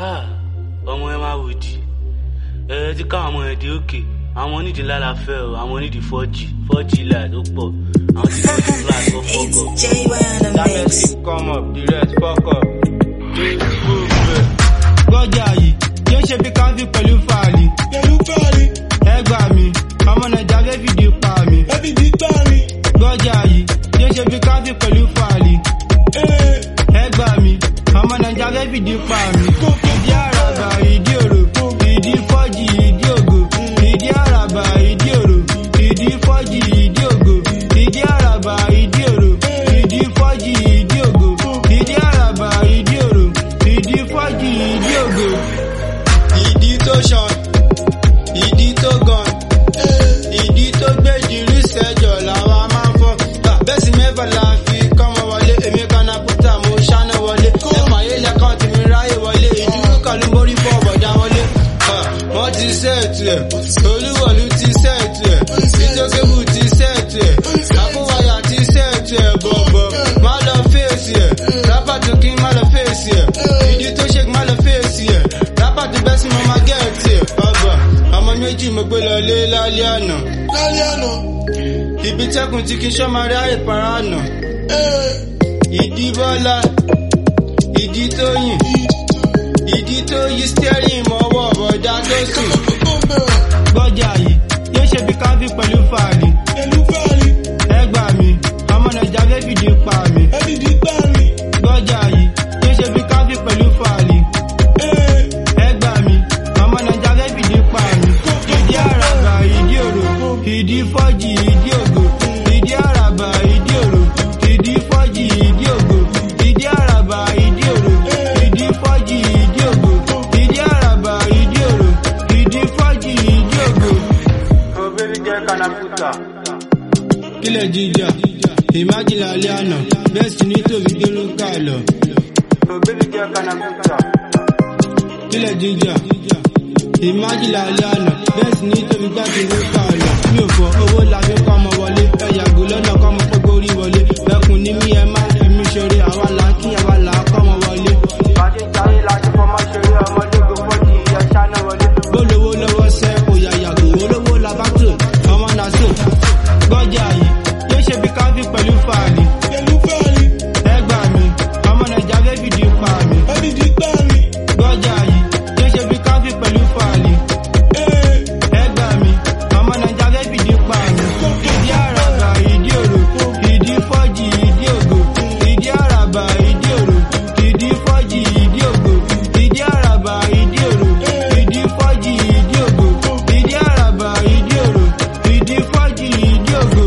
Ah, ọmọ ẹ máa wòdì ẹ ti ká àwọn ẹdí òkè àwọn onídìí ńlá la fẹ́ o àwọn onídìí fọ́jì fọ́jì ilà tó pọ̀ àwọn tí wọ́n ti flat ó fọ́kọ̀. It's J on the Diamond mix. keep come up, the rest fuck up. Gọ́jà yìí yóò ṣe bí káfí pẹ̀lú fàálì. pẹ̀lú fàárí Ẹ gbà mí, ọmọ Nàìjà fẹ́ fìdí pa mí. ẹbí ti gbárí Gọ́jà yìí yóò ṣe bí káfí pẹ̀lú fàálì. ee Ẹ gbà mí, ọmọ Nàìjà fẹ́ fìdí pa mí. Ìdí àràbà, ìdí òrò, ìdí fọ́jì, ìdí ògo. Ìdí àràbà, ìdí òrò, ìdí fọ́jì, ìdí ògo. Ìdí àràbà, ìdí òrò, ìdí fọ́jì, ìdí ògo. Ìdí àràbà, ìdí òrò, ìdí fọ́jì, ìdí ògo. Ìdí tó ṣan, ìdí tó gan, ìdí tó gbé jìrì sẹ́jọ̀ làwa máa ń fọ́. Bẹ́sì mẹ́fà la fi kọ́mọ wọlé, èmi kan náà pútà mo ṣáná wọlé. Ẹ̀fà ayé lẹ́kàn tí mi ráyè wọlé, ìdúró kan ló mórí fọ́ bọ̀dá wọlé. Ah, Wọ́n ti sẹ́ẹ̀tù ẹ̀, olúwọ̀lú ti sẹ́ẹ̀tù ẹ̀, ìtókébù ti sẹ́ẹ̀tù ẹ̀, àkúwáyà ti sẹ́ẹ̀tù ẹ̀ bọ̀bọ̀. Má lọ fèsì ẹ̀, rábà tó kí má lọ fèsì ẹ̀, ìdí tó ṣe má lọ fèsì ẹ̀, rábà tó bẹ́ sí mo máa gẹ̀ẹ́tì ẹ̀. Ọba, ọmọ méjì mo gbé lọ lé lálẹ́ àná. lálẹ́ àná Ibi tẹ́kùn tí kì í ṣọ́ máa rí àyè para àná. ee Ìdí bọ́lá, ìdí tó yìn, ìdí tó yí stẹ́rìn mọ́wọ́ bọ̀dá tó sùn. kókó bẹ̀rẹ̀ Gbọ́jà yìí, yóò ṣe bí káfí pẹ̀lú fàálì. pẹ̀lú fàárí Ẹ gbà mí, ọmọ Nàìjà fẹ́ fìdí pa mí. ẹbí ti gbárí Gbọ́jà yìí, yóò ṣe bí káfí pẹ̀lú fàálì. ee Ẹ gbà mí, ọmọ Nàìjà fẹ́ fìdí pa mí. Ìdí àràbà, ìdí òrò, ìdí fọ́jì, ìdí ògo. Ìdí àràbà, ìdí òrò, ìdí fọ́jì, ìdí ògo. Ìdí àràbà, ìdí òrò, ìdí fọ́jì, ìdí ògo. Ìdí àràbà, ìdí òrò, ìdí fọ́jì, ìdí ògo. Òbí jẹ́ kanaputa. Kílẹ̀ jíjà, ìmájìlá alẹ́ àná, bẹ́ẹ̀ sì ní tòbí dérú ká lọ. Òbí jẹ́ kanaputa kílẹ̀ jíjà ìmájìlá alẹ́ àná bẹ́ẹ̀ sì ní tóbi gbàgbé ló kà lọ mi ò fọ owó la fi kọ́ ọmọ wọlé ẹ yàgò lọ́nà kọ́ ọmọ gbogbo orí wọlé bẹ́kùn ní mí ẹ má fi mí ṣeré àwa là á kí àwa là á kọ́ ọmọ wọlé. bàjẹ́ jayé la ti fọmọ ṣeré ọmọdé kò fọ́jì ẹ ṣáná wọlé. bólówó lọ́wọ́ sẹ́ kò yà yàgò olówó la bá tò ọmọ náà sò gbọ́jà yìí yóò ṣe bí káfí pẹ̀lú fàálì pẹ̀lú fàárí ẹ gbà mí ọmọ nàìjà fẹ́ fìdí pa mí ẹbí ti gbárí gbọ́jà yìí yóò ṣe bí káfí pẹ̀lú fàálì. ee Ẹ gbà mí, ọmọ Nàìjà fẹ́ fìdí pa mí. Ìdí àràbà, ìdí òrò, ìdí fọ́jì, ìdí ògo. Ìdí àràbà, ìdí òrò, ìdí fọ́jì, ìdí ògo. Ìdí àràbà, ìdí òrò, ìdí fọ́jì, ìdí ògo. Ìdí àràbà, ìdí òrò, ìdí fọ́jì, ìdí ògo.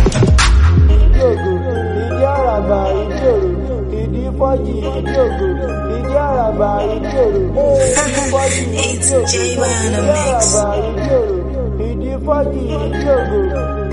Ìdí ògo, ìdí àràbà, ìdí òrò, ìdí fọ́jì, ìdí ògo. Ìdí àràbà, ìdí òrò, ìdí fọ́jì, ìdí It's ògo. J on the Ìdí mix. àràbà, ìdí òrò, ìdí fọ́jì, ìdí ògo.